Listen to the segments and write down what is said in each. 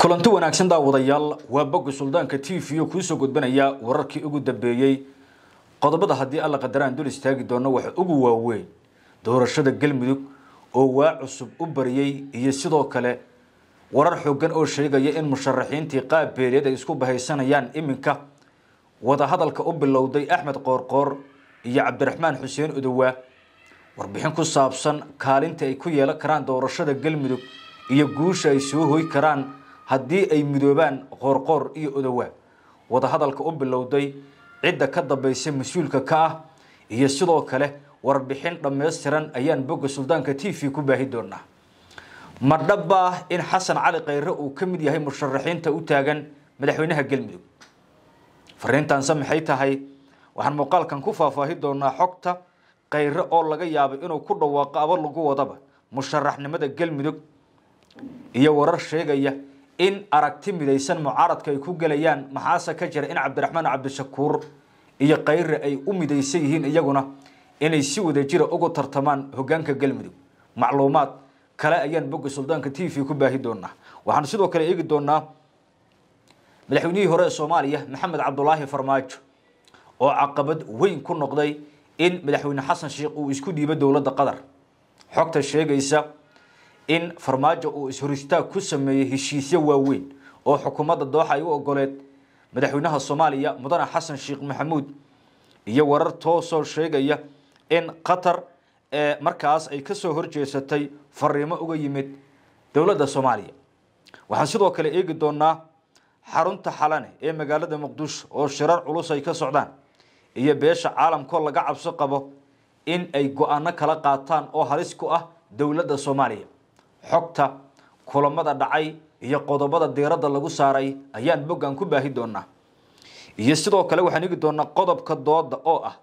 kulanti wanaagsan daawadayaal waa boga suldaanka t v o kuusoo gudbanaya wararkii ugu dambeeyey qodobada haddii alla qadaraan dul istaagi doono waxa ugu waaweyn doorashada galmudug oo waa cusub u bariyey iyo sidoo kale warar xoogan oo sheegaya in musharaxiintii qaab beeleed ay isku bahaysanayaan iminka wadahadalka u bilowday axmed qoorqoor iyo cabdiraxmaan xuseen udowaa warbixin ku saabsan kaalinta ay ku yeelan karaan doorashada galmudug iyo guusha ay soo hoy karaan haddii ay midoobaan qoorqoor iyo odowaa wadahadalka u bilowday cidda ka dambaysa mas-uulka ka ah iyo sidoo kale warbixin dhammaystiran ayaan bogga suldaanka t v ku baahi doonaa ma dhaba in xasan cali khayre uu ka mid yahay musharaxiinta u taagan madaxweynaha galmudug fariintaanse maxay tahay waxaan muuqaalkan ku faahfaahi doonaa xogta khayre oo laga yaabay inuu ku dhawaaqo aba lagu wadaba musharaxnimada galmudug iyo warar sheegaya in aragti midaysan mucaaradka ay ku gelayaan maxaase ka jira in cabdiraxmaan cabdishakuur iyo khayre ay u midaysan yihiin iyaguna inay si wadajira ugu tartamaan hogaanka galmudug macluumaad kale ayaan bogga suldaanka t v ku baahi doonaa waxaan sidoo kale eegi doonaa madaxweynihii hore ee soomaaliya maxamed cabdulaahi farmaajo oo caqabad weyn ku noqday in madaxweyne xasan sheekh uu isku dhiibo dowladda qatar xogta sheegaysa in farmaajo uu ishoristaag ku sameeyey heshiisyo waaweyn oo xukuumadda dooxa ay u ogoleed madaxweynaha soomaaliya mudane xasan sheekh maxamuud iyo warar toosoo sheegaya in qatar ee markaas ay kasoo horjeesatay fariimo uga yimid dowladda soomaaliya waxaan sidoo kale eegi doonaa xarunta xalane ee magaalada muqdisho oo shirar culus ay ka socdaan iyo beesha caalamkoo laga cabso qabo in ay go-aano kala qaataan oo halis ku ah dowladda soomaaliya xogta kulamada dhacay iyo qodobada diiradda lagu saaray ayaan boggan ku baahi doonaa iyo sidoo kale waxaan eegi doonaa qodobka dooda oo ah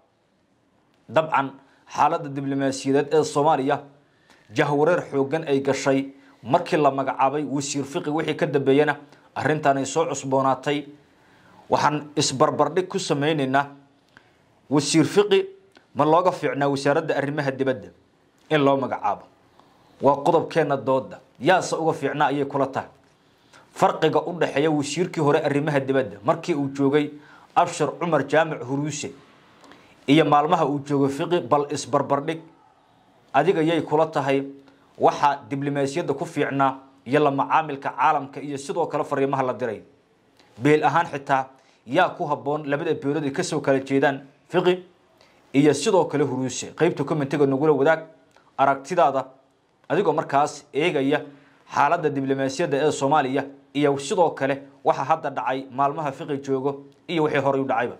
dabcan xaaladda diblomaasiyadeed ee soomaaliya jahwareer xoogan ay gashay markii la magacaabay wasiir fiqi wixii ka dambeeyana arrintan ay soo cusboonaatay waxaan isbarbardhig ku sameyneynaa wasiir fiqi ma looga fiicnaa wasaaradda arrimaha dibadda in loo magacaabo waa qodobkeena dooda yaase uga fiicnaa ayay kula tahay farqiga u dhexeeya wasiirkii hore arrimaha dibadda markii uu joogay abshir cumar jaamic huruuse iyo maalmaha uu joogo fiqi bal isbarbardhig adiga yay kula tahay waxaa diblomaasiyadda ku fiicnaa iyo la macaamilka caalamka iyo sidoo kale fariimaha la diray beel ahaan xitaa yaa ku habboon labada beelood ay kasoo kala jeedaan fiqi iyo sidoo kale huruuse qeybta commentiga nagula wadaag aragtidaada adigoo markaas eegaya xaaladda diblomaasiyadda ee soomaaliya iyo sidoo kale waxa hadda dhacay maalmaha fiqi joogo iyo wixii horey u dhacayba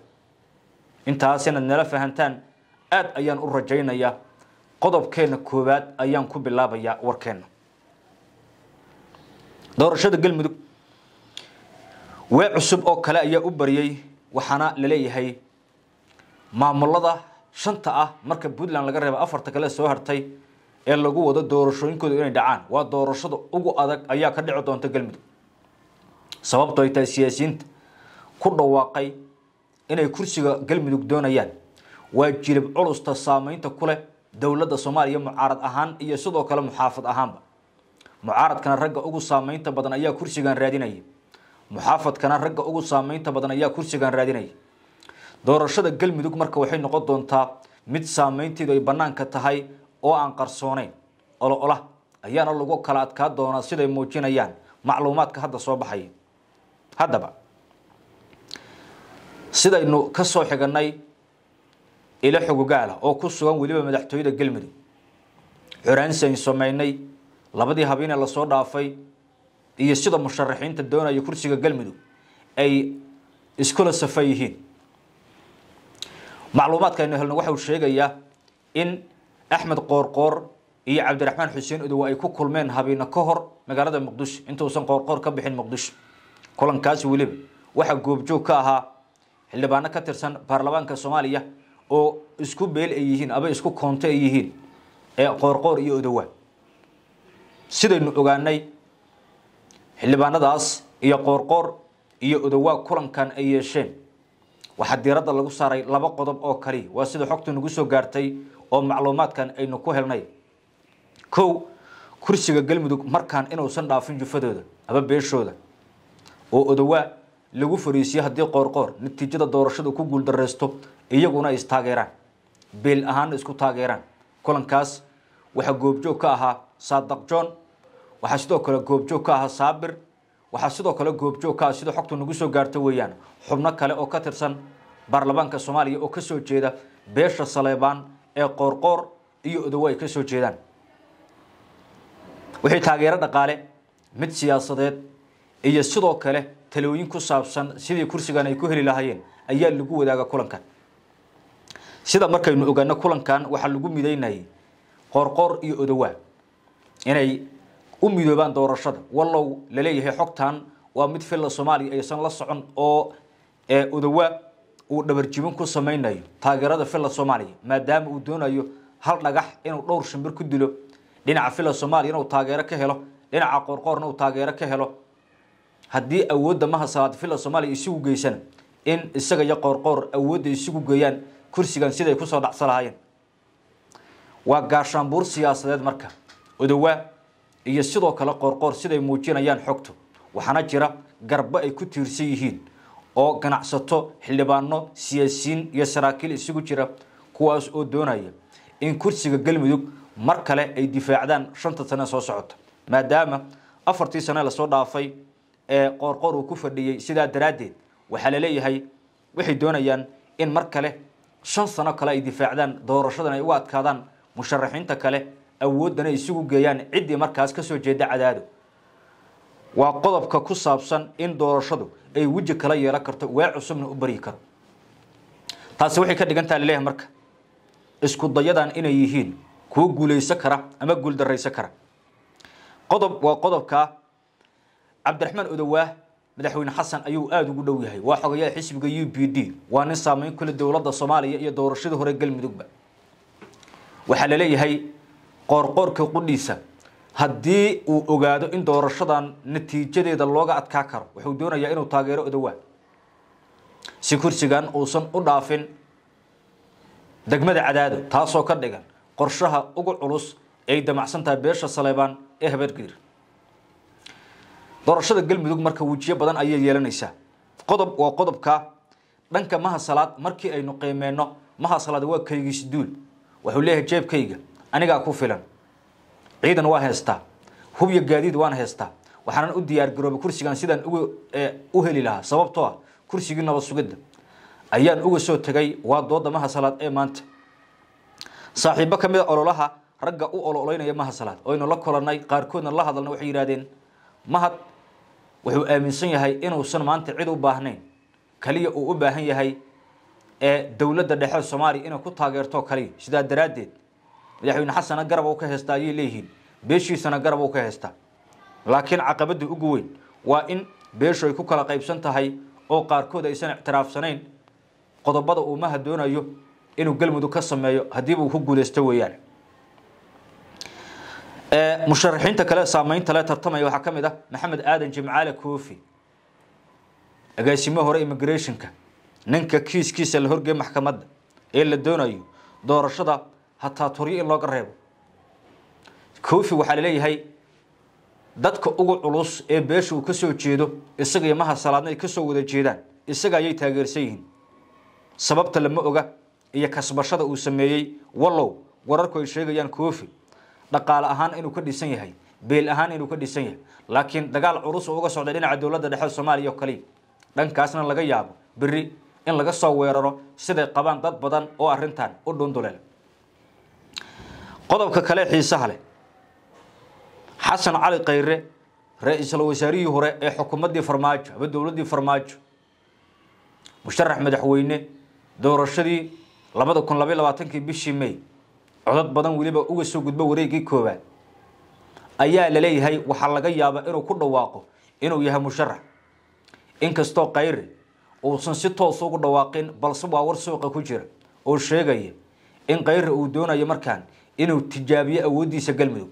intaas inaad nala fahantaan aada ayaan u rajaynayaa qodobkeena koowaad ayaan ku bilaabayaa warkeena doorashada galmudug wee cusub oo kale ayaa u bariyey waxaana laleeyahay maamulada shanta ah marka puntland laga reeba afarta kale soo hartay ee lagu wado doorashooyinkooda inay dhacaan waa doorashada ugu adag ayaa ka dhici doonta galmudug sababto ay tahay siyaasiyiinta ku dhawaaqay inay kursiga galmudug doonayaan waa jilib culusta saameynta ku leh dowladda soomaaliya mucaarad ahaan iyo sidoo kale muxaafad ahaanba mucaaradkana ragga ugu saameynta badan ayaa kursigan raadinaya muxaafadkana ragga ugu saameynta badan ayaa kursigan raadinaya doorashada galmudug marka waxay noqon doontaa mid saameynteedu ay banaanka tahay oo aan qarsooneyn olo olah ayaana lagu kala adkaa doonaa siday muujinayaan macluumaadka hadda soo baxaya haddaba sidaynu ka soo xiganay ilo xogogaala oo ku sugan weliba madaxtooyada galmudug xoraansiayn sameynay labadii habeene lasoo dhaafay iyo sida musharaxiinta doonaya kursiga galmudug ay iskula safa yihiin macluumaadka aynu helno waxau sheegayaa in axmed qoorqoor iyo cabdiraxmaan xuseen udow ay ku kulmeen habeene ka hor magaalada muqdisho intuusan qoorqoor ka bixin muqdisho kulankaasi weliba waxaa goobjoog ka ahaa xildhibaano ka tirsan baarlamaanka soomaaliya oo isku beel ay yihiin aba isku koonto ay yihiin ee qoorqoor iyo odowaa sidaynu ogaanay xildhibaanadaas iyo qoorqoor iyo odowaa kulankan ay yeesheen waxaa diiradda lagu saaray laba qodob oo kaliya waa sida xogta nagu soo gaartay oo macluumaadkan aynu ku helnay kow kursiga galmudug markaan inuusan dhaafin jufadooda aba beeshooda oo odawaa lagu fariisiyo haddii qoorqoor natiijada doorashada ku guuldareysto iyaguna ay istaageeraan beel ahaana isku taageeraan kulankaas waxaa goobjoog ka ahaa saadaq john waxaa sidoo kale goobjoog ka ahaa saabir waxaa sidoo kale goobjoog ka ah sida xogtu nagu soo gaarto weeyaan xubno kale oo ka tirsan baarlamaanka soomaaliya oo kasoo jeeda beesha saleebaan ee qoorqoor iyo odawa ay kasoo jeedaan wixii taageero dhaqaale mid siyaasadeed iyo sidoo kale talooyin ku saabsan sidii kursigan ay ku heli lahaayeen ayaa lagu wadaaga kulankan sida markaynu ogaano kulankan waxaa lagu mideynayay qoorqoor iyo odawaa inay u midoobaan doorashada wallow laleeyahay xogtan waa mid filla soomaaliya aysan la socon oo odawaa uu dhabarjibin ku samaynayo taageerada filla soomaaliya maadaama uu doonayo hal dhagax inuu dhowr shimbir ku dilo dhinaca filla soomaaliya inuu taageero ka helo dhinaca qoorqoorna uu taageero ka helo haddii awoodda maha salaad filla soomaaliya isugu geysana in isaga iyo qoorqoor awoodda isugu geeyaan kursigan siday kusoo dhacsa lahaayeen waa gaashaanbuur siyaasadeed marka odawaa iyo sidoo kale qoorqoor siday muujinayaan xogtu waxaana jira garbo ay ku tiirsan yihiin oo ganacsato xildhibaano siyaasiyiin iyo saraakiil isugu jira kuwaas oo doonaya in kursiga galmudug mar kale ay difaacdaan shanta sane soo socota maadaama afartii sane lasoo dhaafay ee qoorqoor uu ku fadhiyey sidaa daraaddeed waxaa laleeyahay waxay doonayaan in mar kale shan sano kale ay difaacdaan doorashadan ay uga adkaadaan musharaxiinta kale awoodana isugu geeyaan ciddii markaas kasoo jeeda cadaado waa qodobka ku saabsan in doorashadu ay weji kala yeelan karto waa cusubna u baryi karo taasi waxay ka dhigantaha laleeyahay marka isku dayadan inay yihiin kuwo guulaysan kara ama guuldaraysan kara qodob waa qodobka cabdiraxmaan odowaah madaxweyne xasan ayuu aada ugu dhow yahay waa xogayaha xisbiga u b d waa nin saameyn kule dowladda soomaaliya iyo doorashadii hore galmudugba waxaa laleeyahay qoorqoorka qudhiisa haddii uu ogaado in doorashadan natiijadeeda looga adkaa karo wuxuu doonayaa inuu taageero odawaa si kursigan uusan u dhaafin degmada cadaado taasoo ka dhigan qorshaha ugu culus ay damacsan tahay beesha saleebaan ee habeergiir doorashada galmudug marka wejiyo badan ayay yeelanaysaa qodob waa qodobka dhanka maha salaad markii aynu qiimeyno maha salaad waa kaygiis duul wuxuu leeyahay jeebkayga anigaa ku filan ciidan waa heystaa hubyo gaadiid waan heystaa waxaanan u diyaar garoobay kursigan sidaan uga u heli lahaa sababtoo ah kursigii nabad sugidda ayaan uga soo tegay waa dooda maha salaad ee maanta saaxiibo ka mid a ololaha ragga u ololeynaya maha salaad oynu la kolanay qaarkoodna la hadalna waxay yidhahdeen mahad wuxuu aaminsan yahay inuusan maanta cid u baahnayn kaliya uu u baahan yahay ee dowladda dhexe soomaaliya inay ku taageerto kaliya sidaa daraaddeed madaxweyne xasana garab u ka heystaa ayay leeyihiin beeshiisana garab u ka heystaa laakiin caqabada ugu weyn waa in beeshu ay ku kala qaybsan tahay oo qaarkood aysan ictiraafsanayn qodobada uu maha doonayo inuu galmudug ka sameeyo haddiiba uu ku guuleysto weeyaan musharaxiinta kale saameynta le tartamaya waxaa ka mid ah maxamed aadan jimcaale koofi agaasimo hore immigrationka ninka kiiskiisa la horgeey maxkamadda ee la doonayo doorashada hataa turyo in looga reebo koofi waxaa laleeyahay dadka ugu culus ee beesha uu kasoo jeedo isaga iyo maha salaadna ay kasoo wada jeedaan isaga ayay taageersan yihiin sababta lama oga iyo kasbashada uu sameeyey wallow wararku ay sheegayaan koofi dhaqaale ahaan inuu ka dhisan yahay beel ahaan inuu ka dhisan yahay laakiin dagaal culus oo uga socday dhinaca dowladda dhexe soomaaliya oo kaliya dhankaasna laga yaabo beri in laga soo weeraro siday qabaan dad badan oo arrintan u dhunduleel qodobka kale xiisaha leh xasan cali khayre ra-iisul wasaarihii hore ee xukuumaddii farmaajo ama dowladdii farmaajo musharax madaxweyne doorashadii labada kun labaiy labaatankii bishii may codad badan weliba uga soo gudbo wareegii koowaad ayaa laleeyahay waxaa laga yaabaa inuu ku dhawaaqo inuu yahay musharax inkastoo khayre uusan si toos ugu dhawaaqin balse waa war suuqa ku jira oo sheegaya in khayre uu doonayo markaan inuu tijaabiyo awooddiisa galmudug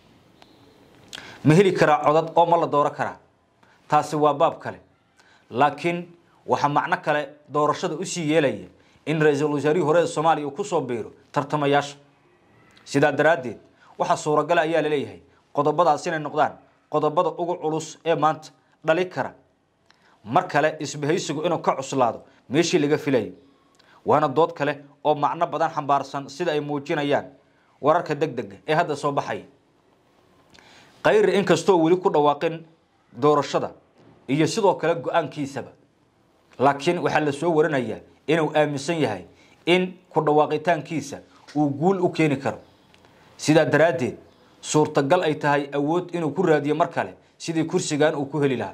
ma heli karaa codad oo ma la dooro karaa taasi waa baab kale laakiin waxaa macno kale doorashada usii yeelaya in ra-iisul wasaarihii hore ee soomaaliya uu kusoo biiro tartamayaasha sidaa daraaddeed waxaa suuragala ayaa laleeyahay qodobadaas inay noqdaan qodobada ugu culus ee maanta dhali kara mar kale isbahaysigu inuu ka cuslaado meeshii laga filayay waana dood kale oo macno badan xambaarsan sida ay muujinayaan wararka deg dega ee hadda soo baxaya kayri inkastoo weli ku dhawaaqin doorashada iyo sidoo kale go-aankiisaba laakiin waxaa la soo warinayaa inuu aaminsan yahay in ku dhawaaqitaankiisa uu guul u keeni karo sidaa daraaddeed suurtagal ay tahay awood inuu ku raadiyo mar kale sidii kursigan uu ku heli lahaa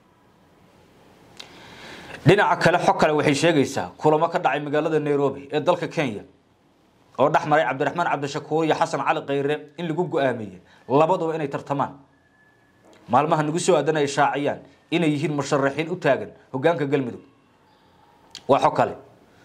dhinaca kale xog kale waxay sheegaysaa kulamo ka dhacay magaalada nairobi ee dalka kenya oo dhex maray cabdiraxmaan cabdishakuur iyo xasan cali khayre in lagu go-aamiyey labaduba inay tartamaan maalmaha nagu soo aadan ay shaaciyaan inay yihiin musharaxiin u taagan hogaanka galmudug waa xog kale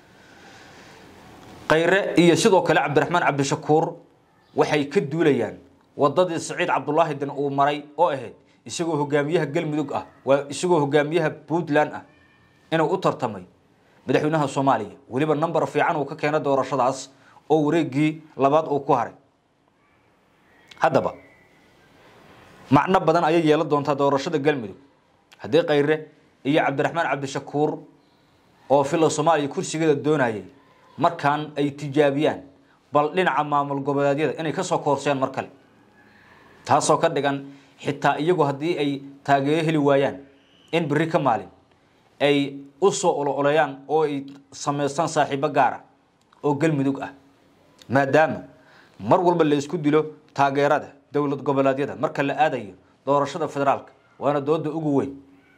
khayre iyo sidoo kale cabdiraxmaan cabdishakuur waxay ka duulayaan wadadii saciid cabdulaahi din uu maray oo ahayd isagoo hogaamiyaha galmudug ah waa isagoo hogaamiyaha puntland ah inuu u tartamay madaxweynaha soomaaliya weliba number fiican uu ka keena doorashadaas oo wareegii labaad uu ku haray haddaba macno badan ayay yeelan doontaa doorashada galmudug haddii khayre iyo cabdiraxmaan cabdishakuur oo fila soomaaliya kursigeeda doonayay markaan ay tijaabiyaan bal dhinaca maamul goboleedyada inay kasoo koorseen mar kale taasoo ka dhigan xitaa iyagu haddii ay taageero heli waayaan in beri ka maalin ay u soo ololeeyaan oo ay samaystaan saaxiibo gaara oo galmudug ah maadaama mar walba la isku dilo taageerada dowlad goboleedyada marka la aadayo doorashada federaalka waana dooda ugu weyn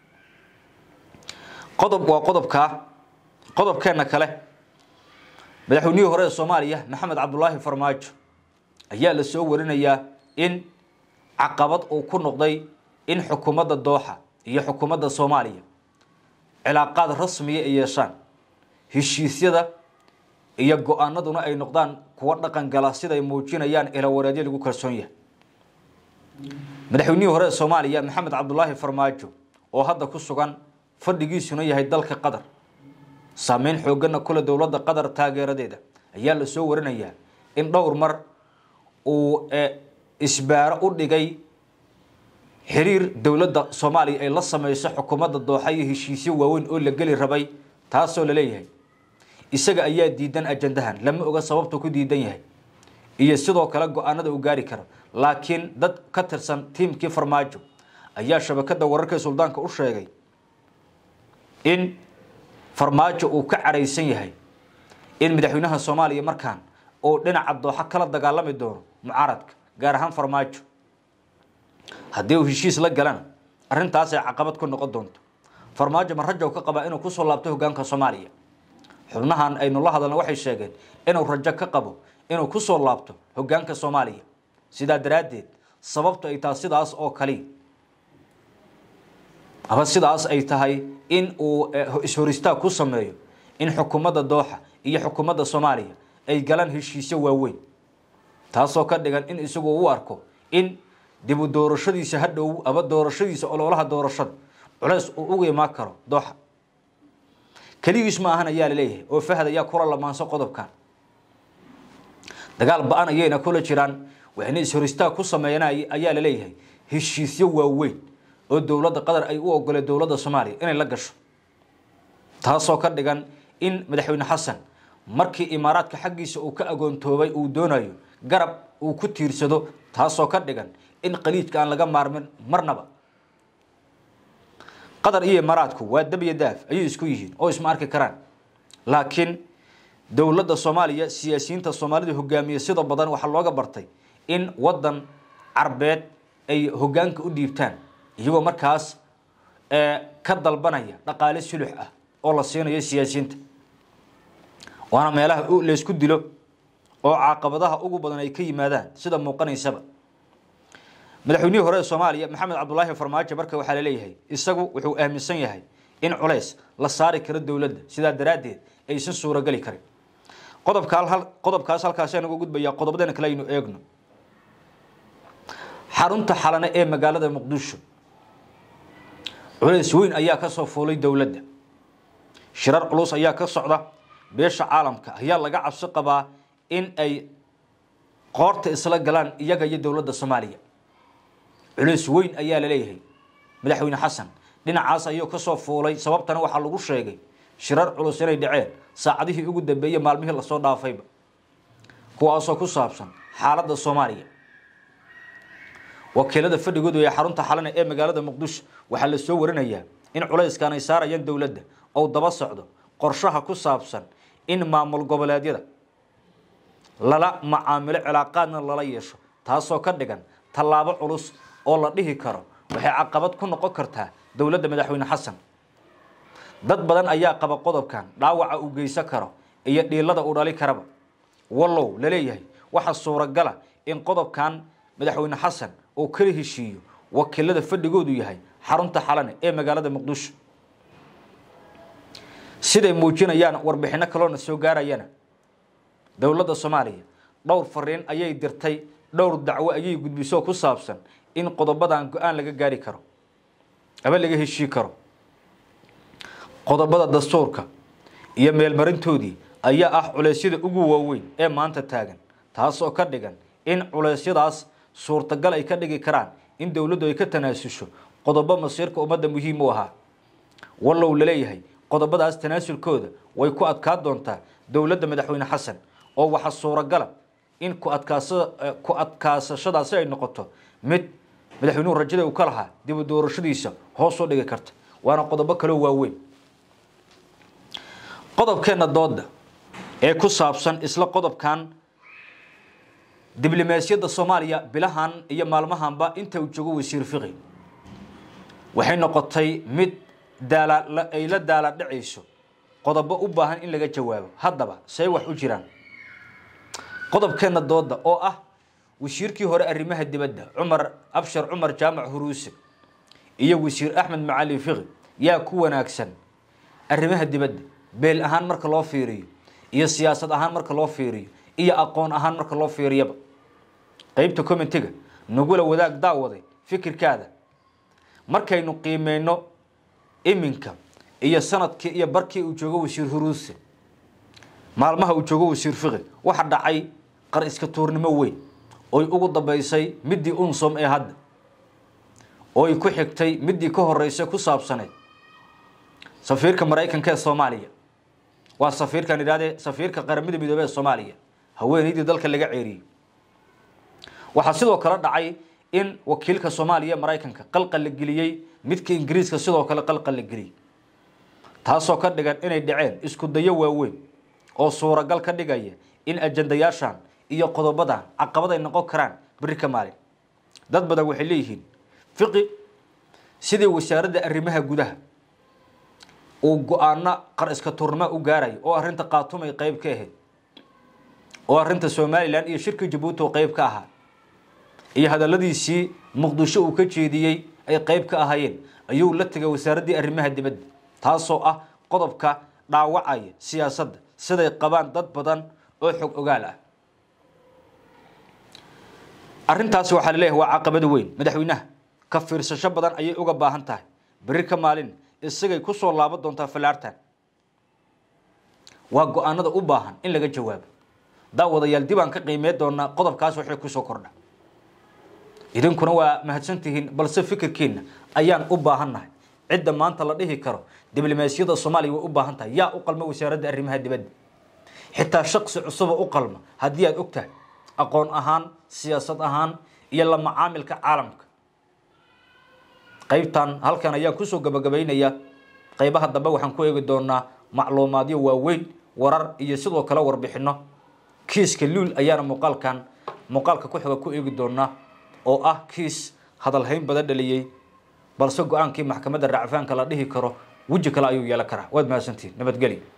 qodob waa qodobkaa qodobkeena kale madaxweynihii hore ee soomaaliya maxamed cabdulaahi farmaajo ayaa la soo warinayaa in caqabad uu ku noqday in xukuumadda dooxa iyo xukuumadda soomaaliya cilaaqaad rasmiya ay yeeshaan heshiisyada iyo go-aanaduna ay noqdaan kuwo dhaqan gala siday muujinayaan ilawareedyo lagu kalsoon yahay madaxweynihii hore ee soomaaliya maxamed cabdulaahi farmaajo oo hadda ku sugan fadhigiisuna yahay dalka qatar saameyn xoogana kule dowladda qatar taageeradeeda ayaa la soo warinayaa in dhowr mar uu isbaaro u dhigay xiriir dowladda soomaaliya ay la sameyso xukuumadda dooxa iyo heshiisyo waaweyn oo la geli rabay taasoo laleeyahay isaga ayaa diidan ajandahan lama oga sababta ku diidan yahay iyo sidoo kale go-aanada uu gaari karo laakiin dad ka tirsan tiimkii farmaajo ayaa shabakada wararka suldaanka u sheegay in farmaajo uu ka caraysan yahay in madaxweynaha soomaaliya markaan uu dhinaca dooxa kala dagaalami doono mucaaradka gaar ahaan farmaajo haddii uu heshiis la galana arrintaasay caqabad ku noqon doonto farmaajo ma rajow ka qabaa inuu kusoo laabto hogaanka soomaaliya xubnahan aynu la hadalna waxay sheegeen inuu rajo ka qabo inuu kusoo laabto hogaanka soomaaliya sidaa daraaddeed sababtu ay tahay sidaas oo kali ama sidaas ay tahay in uu ishoristaag ku sameeyo in xukuumadda dooxa iyo xukuumadda soomaaliya ay galaan heshiisyo waaweyn taasoo ka dhigan in isagu u arko in dibu doorashadiisa hadhow aba doorashadiisa ololaha doorashada culeys uu uga imaan karo dooxa keligiis ma ahan ayaa laleeyahay oo fahad ayaa kula lamaanso qodobkan dagaal ba-an ayayna kula jiraan waxayna ishoristaag ku sameeyaan ayaa laleeyahay heshiisyo waaweyn oo dowladda qatar ay u ogoleen dowladda soomaaliya inay la gasho taasoo ka dhigan in madaxweyne xasan markii imaaraadka xaggiisa uu ka agoontoobay uu doonayo garab uu ku tiirsado taasoo ka dhigan in qaliijka aan laga maarmin marnaba qatar iyo imaaraadku waa dab iyo daaf ayay isku yihiin oo isma arki karaan laakiin dowladda soomaaliya siyaasiyiinta soomaalida hogaamiya sida badan waxaa looga bartay in wadan carbeed ay hogaanka u dhiibtaan iyagoo markaas ka dalbanaya dhaqaale sulux ah oo la siinayo siyaasiyiinta waana meelaha laysku dilo oo caqabadaha ugu badan ay ka yimaadaan sida muuqanaysaba madaxweynihii hore ee soomaaliya maxamed cabdulaahi farmaajo marka waxaa laleeyahay isagu wuxuu aaminsan yahay in culays la saari karo dowladda sidaa daraaddeed aysan suurogeli karin qodobka qodobkaas halkaasaan uga gudbayaa qodobadeena kale aynu eegno xarunta xalane ee magaalada muqdisho culays weyn ayaa ka soo fuulay dowladda shirar culus ayaa ka socda beesha caalamka ayaa laga cabsi qabaa in ay qoorta isla galaan iyaga iyo dowladda soomaaliya culays weyn ayaa la leeyahay madaxweyne xasan dhinacaas ayuu kasoo fuulay sababtana waxaa lagu sheegay shirar culus inay dhaceen saacadihii ugu dambeeyey maalmihii lasoo dhaafayba kuwaasoo ku saabsan xaaladda soomaaliya wakiilada fadhigoodu ee xarunta xalana ee magaalada muqdisho waxaa la soo warinayaa in culayskan ay saarayaan dowladda oo daba socdo qorshaha ku saabsan in maamul goboleedyada lala macaamilo cilaaqaadna lala yeesho taasoo ka dhigan tallaabo culus oo la dhihi karo waxay caqabad ku noqon kartaa dowladda madaxweyne xasan dad badan ayaa qaba qodobkan dhaawaca uu geysan karo iyo dhiilada uu dhali karaba wallow laleeyahay waxaa suuragala in qodobkan madaxweyne xasan uu kala heshiiyo wakiilada fadhigoodu yahay xarunta xalane ee magaalada muqdisho siday muujinayaan warbixino kaloona soo gaarayana dowladda soomaaliya dhowr fariin ayay dirtay dhowr dacwo ayay gudbiso ku saabsan in qodobadan go-aan laga gaari karo aba laga heshii karo qodobada dastuurka iyo meelmarintoodii ayaa ah culeysyada ugu waaweyn ee maanta taagan taasoo ka dhigan in culeysyadaas suurtagal ay ka dhigi karaan in dowladdu ay ka tanaasusho qodobo masiirka ummadda muhiim u ahaa wallow laleeyahay qodobadaas tanaasulkooda way ku adkaa doontaa dowladda madaxweyne xasan oo waxaa suuragala in ku adkaasa ku adkaasashadaasi ay noqoto mid madaxweynuhu rajada uu ka lahaa dibu doorashadiisa hoos u dhigi karta waana qodobo kaloo waaweyn qodobkeenna dooda ee ku saabsan isla qodobkan diblomaasiyadda soomaaliya bilahan iyo maalmahanba inta uu joogo wasiir fiqi waxay noqotay mid daala ay la daala dhacayso qodobo u baahan in laga jawaabo haddaba say wax u jiraan qodobkeenna dooda oo ah wasiirkii hore arrimaha dibadda cumar abshar cumar jaamac huruuse iyo wasiir axmed macali fiqi yaa ku wanaagsan arrimaha dibadda beel ahaan marka loo fiiriyo iyo siyaasad ahaan marka loo fiiriyo iyo aqoon ahaan marka loo fiiriyaba qeybta commentiga nagula wadaag daawaday fikirkaada markaynu qiimeyno iminka iyo sanadkii iyo barkii uu joogo wasiir huruuse maalmaha uu joogo wasiir fiqi waxa dhacay qar iska tuurnimo weyn oy ugu dambeysay midii unsom ee hadda ooy ku xigtay midii ka horeysay ku saabsaneyd safiirka maraykanka ee soomaaliya waa safiirkan idhahdee safiirka qaramada midoobey ee soomaaliya haweeneydii dalka laga ceeriyey waxaa sidoo kale dhacay in wakiilka soomaaliya maraykanka qalqal la geliyey midka ingiriiska sidoo kale qalqal la geliyey taasoo ka dhigan inay dhaceen isku dayo waaweyn oo suuragal ka dhigaya in ajandayaashan iyo qodobadan caqabad ay noqon karaan beri ka maalin dad badan waxay leeyihiin fiqi sidii wasaaradda arrimaha gudaha uu go-aano qar iska turnimo u gaarayo oo arrinta khaatuum ay qeyb ka ahayd oo arrinta somalilan iyo shirka jabuuti oo qeyb ka ahaa iyo hadaladiisii muqdisho uu ka jeediyey ay qeyb ka ahaayeen ayuu la tegay wasaaraddii arrimaha dibadda taasoo ah qodobka dhaawacaya siyaasadda siday qabaan dad badan oo xog ogaal ah arrintaasi waxaa laleeyahay waa caqabad weyn madaxweynaha ka fiirsasho badan ayay uga baahan tahay beri ka maalin isagay ku soo laaban doontaa fallaartan waa go-aanada u baahan in laga jawaabo daawadayaal dib aan ka qiimey doonaa qodobkaas waxay kusoo kordha idinkuna waa mahadsantihiin balse fikirkiina ayaan u baahannahay cidda maanta la dhihi karo diblomaasiyadda soomaaliya way u baahan tahay yaa u qalma wasaaradda arrimaha dibadda xitaa shaqsi cusuba u qalma haddii aad og tahay aqoon ahaan siyaasad ahaan iyo la macaamilka caalamka qaybtan halkan ayaan kusoo gabagabaynayaa qaybaha dambe waxaan ku eegi doonaa macluumaadyo waaweyn warar iyo sidoo kale warbixino kiiska luul ayaana muuqaalkan muuqaalka ku xiga ku eegi doonaa oo ah kiis hadalhayn badan dhaliyey balse go-aankii maxkamadda racfaanka la dhihi karo weji kale ayuu yeelan karaa waad mahadsantihin nabadgelyo